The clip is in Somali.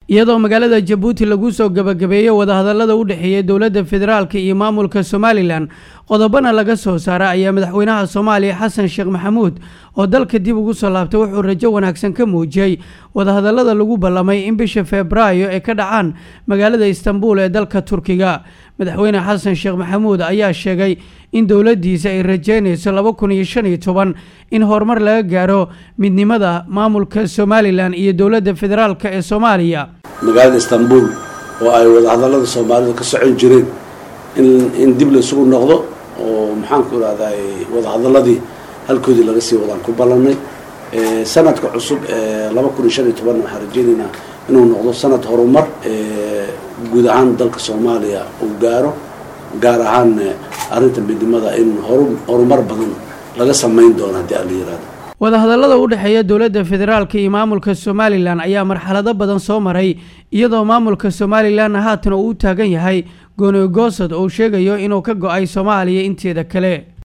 iyadoo magaalada jabuuti lagu soo gebagabeeyey wadahadalada u dhexeeya dowladda federaalk iyo maamulka somalilan qodobana laga soo saara ayaa madaxweynaha soomaaliya xasan sheekh maxamuud oo dalka dib ugu soo laabtay wuxuu rajo wanaagsan ka muujiyey wadahadalada lagu ballamay in bisha febraayo ay ka dhacaan magaalada istanbul ee dalka turkiga madaxweyne xasan sheekh maxamuud ayaa sheegay in dowladdiisa ay rajeynayso laba kun iyo shan iyo toban in horumar laga gaaro midnimada maamulka somalilan iyo dowladda federaalk ee soomaaliya magaalada istanbul oo ay wadahadalada soomaalidu ka socon jireen in in dib la isugu noqdo oo maxaanku irahday wadahadaladii halkoodii laga sii wadaan ku ballanay sanadka cusub ee laba kun iyo shan iyo toban waxaan rajeynaynaa inuu noqdo sanad horumar guud ahaan dalka soomaaliya uu gaaro gaar ahaan arrinta midnimada in horu horumar badan laga samayn doono haddii aan la yihahdo wadahadallada u dhexeeya dowladda federaalk iyo maamulka somalilan ayaa marxalado badan soo maray iyadoo maamulka somalilanna haatan uu u taagan yahay gooni goosad oo sheegayo inuu ka go-ay soomaaliya inteeda kale